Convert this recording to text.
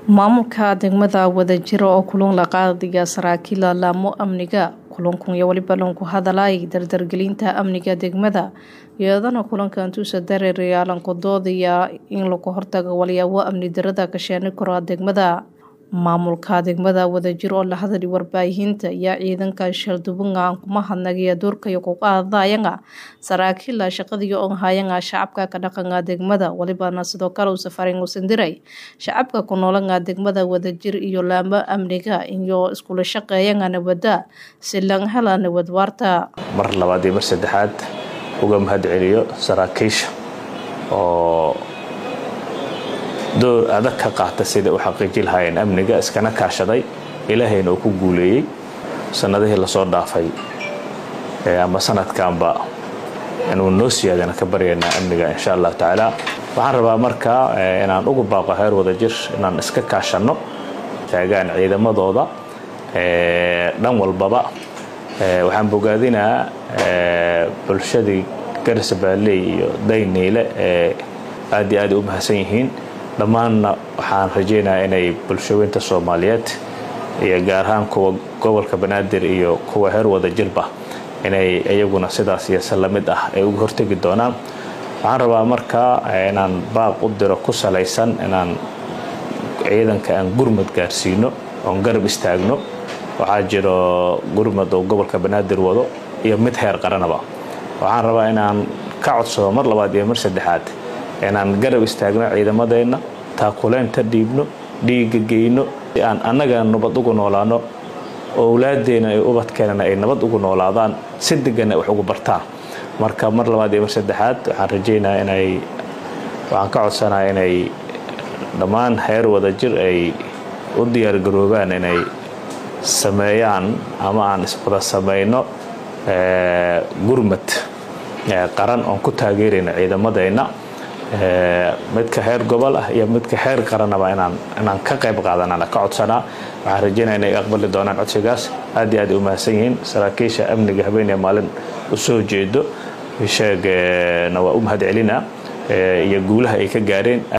maamulka degmada wadajiro oo kulan la qaadaya saraakiila laamo amniga kulankun iyo weliba lanku hadalay dardargelinta amniga degmada iyadana kulankan tuusa dareerayaalanku doodaya in lagu hortago walyaabo amni darada ka sheeni karo degmada maamulka degmada wadajiro oo la hadali warbaahinta ayaa ciidanka shaldubunga kuma hadnagaya doorkaya ku qaadayanga saraakiila shaqadii on hayanga shacabka ka dhaqanga degmada walibana sidoo kale uu safarin uusan diray shacabka ku noolanga degmada wadajir iyo laamo amniga iyo iskula shaqeeyanga nabada si lang hela nabad waarta mar labaad iyo mar saddexaad uga mahad celiyo saraakiisha oo door adag ka qaata sida u xaqiiji lahaayeen amniga iskana kaashaday ilaahayna uu ku guuleeyey sannadihii lasoo dhaafay ama sanadkanba inuu noo siyaadana ka baryaynaa amniga insha allahu tacaala waxaan rabaa markaa inaan ugu baaqo heer wadajir inaan iska kaashanno taagaan ciidamadooda dhan walbaba waxaan bogaadinaa bulshadii garsabaaley iyo dayniile ee aad iyo aad u mahadsan yihiin dhammaanna waxaan rajaynayaa inay bulshaweynta soomaaliyeed iyo gaar ahaan kuwa gobolka banaadir iyo kuwa heer wadajirba inay iyaguna sidaas iyo se lamid ah ay uga hortegi doonaan waxaan rabaa markaa inaan baaq u diro ku salaysan inaan ciidanka aan gurmad gaarsiino oon garab istaagno waxaa jiro gurmad oo gobolka banaadir wado iyo mid heer qaranaba waxaan rabaa inaan ka codsado mar labaad iyo mar saddexaad inaan garab istaagno ciidamadeenna taakuleynta dhiibno dhiiga geyno si aan annaga nabad ugu noolaano owlaadeenna iyo ubadkeenana ay nabad ugu noolaadaan si deganna wax ugu bartaan marka mar labaad iyo mar saddexaad waxaan rajaynaa inay waxaan ka codsanaa inay dhammaan heer wadajir ay u diyaargaroobaan inay sameeyaan ama aan iswada samayno gurmad qaran oon ku taageerayna ciidamadeenna midka heer gobol ah iyo midka heer qaranaba inaan ka qayb qaadanana ka codsanaa waxaan rajaynaya inay aqbali doonaan codsigaas aad iyo aad u mahadsan yihiin saraakiisha amniga habeenee maalin u soo jeedo sheegna waa u mahad celinaa iyo guulaha ay ka gaareen